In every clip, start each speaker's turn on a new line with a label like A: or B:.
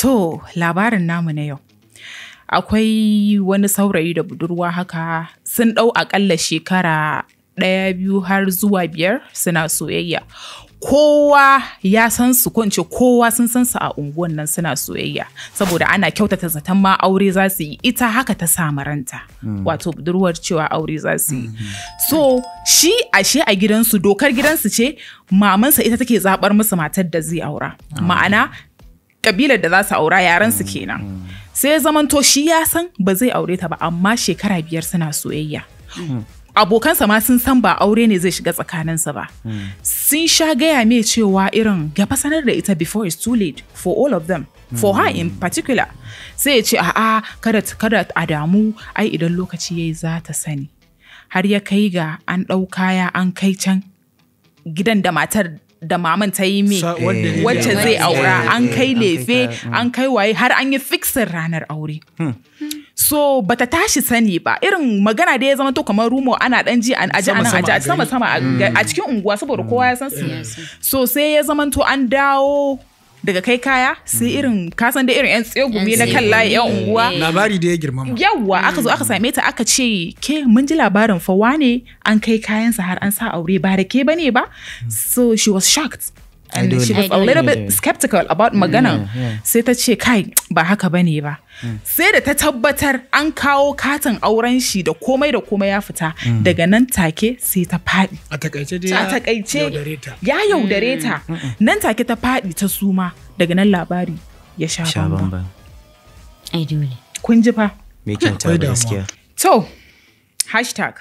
A: To, labarin namu na yau. Akwai wani saurayi da budurwa haka sun ɗau aƙalla shekara ɗaya biyu har zuwa biyar suna soyayya. Kowa ya san su ko in ce kowa sun san su a unguwan nan suna soyayya saboda ana kyautata zaton ma aure za su yi ita haka ta samu ranta wato budurwar cewa aure za su yi so shi ashe a gidansu dokar gidansu ce mamansa ita take zabar musu matar da zai aura ma'ana kabilar da za su aura yaran su kenan sai ya zamanto shi ya san ba zai aure ta ba amma shekara biyar suna soyayya abokansa ma sun san ba aure ne zai shiga tsakaninsa ba sun sha gaya mai cewa irin ya fa sanar da ita before it's too late for all of them for her in particular sai ya ce a'a kada kada a damu ai idan lokaci yayi za ta sani har ya kai ga an ɗau kaya an kai can gidan da matar da maman ta yi me
B: Sa- wadda ne
A: wacce
B: zai
A: zai
B: aura.
A: aura an kai
C: an kai
A: lefe
C: kaya,
A: an kai waye har an yi fixin ranar aure so bata tashi sani ba irin magana da ya zama to kamar rumo ana dan ji an aji anan
B: Sama-sama
A: aji
B: a
A: sama sama a ga- a cikin unguwa saboda kowa ya san su so sai ya zama to an dawo daga kai kaya sai irin kasan da irin yan tsegumi na kan layi yan unguwa
B: labari da ya girmama
A: yawwa aka zo aka same ta aka ce ke mun ji labarin fa wane an kai kayansa har an sa aure ba da ke bane ba so she was shocked and
C: Ai,
A: she
C: dole.
A: was a
C: Ai,
A: little
C: dole.
A: bit skeptical about maganan sai ta ce kai ba haka bane ba sai da ta tabbatar an kawo katin auren shi da komai da komai ya fita daga nan take sai ta faɗi
B: a takaice dai
A: a
B: ya
A: takaice
B: yaudare ta
A: ya yaudare ta nan take ta faɗi ta suma daga nan labari ya sha
C: Sha
A: bamba
C: bamban.
D: ai dole
A: kun ji fa
C: Me kyauta
B: Akwai
C: ba
B: damuwa.
C: gaskiya.
A: To, hashtag.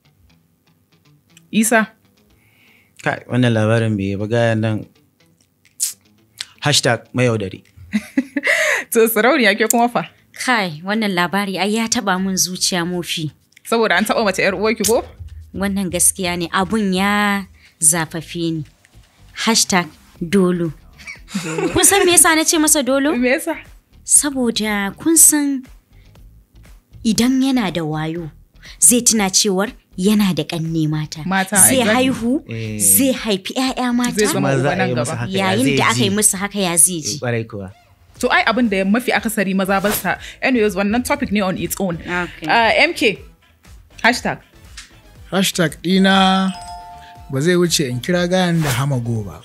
A: Isa,
C: Kai, wannan labarin bai ba gaya nan. Hashtag mayaudari.
A: to sarauniya ke kuma fa?
D: kai wannan labari ai ya taba mun zuciya mofi
A: Saboda an taɓa mace ‘yar uwarki ko?
D: wannan gaskiya ne abun ya zafafe ni hashtag dolo kun san me yasa na ce masa dolo
A: Me yasa?
D: saboda kun san idan yana da wayo zai tuna cewar yana da ƙanne mata
A: Mata,
D: zai
A: exactly.
D: haihu
C: Eh.
D: zai haifi 'ya'ya
A: Zai
D: mata
A: zama
C: Kuma za
A: uba
C: a
A: nan
C: yi
A: gaba.
C: musu haka ya
D: yayin
C: zai
D: da aka yi
C: ji.
D: musu haka ya zai ji
C: Kwarai kuwa.
A: To ai abin da mafi akasari maza ba sa. Anyways, wannan topic ne on its own.
D: Okay.
A: Uh, MK, hashtag.
B: hashtag dina ba zai wuce in kira gayan da hamago ba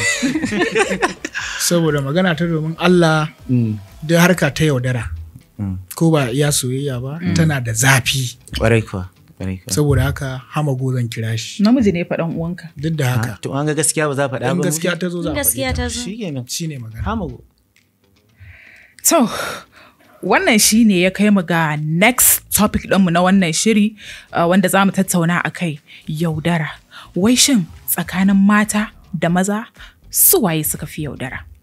B: saboda magana ta domin Allah da harka ta yaudara ko ba iya soyayya ba tana da zafi
C: Kwarai kuwa. Kwarai kuwa.
B: saboda haka hamago zan kira shi
A: Namiji ne faɗan uwanka.
B: duk da haka
C: To an ga gaskiya ba za a faɗa ba.
B: in gaskiya ta zo za a
D: gaskiya ta zo
C: Shi kenan.
B: shi ne magana
C: Hamago.
A: To, wannan shi ne ya kai mu ga next topic ɗinmu na wannan shiri uh, wanda za mu tattauna a kai yaudara. Wai shin tsakanin mata da maza su waye suka fi yaudara?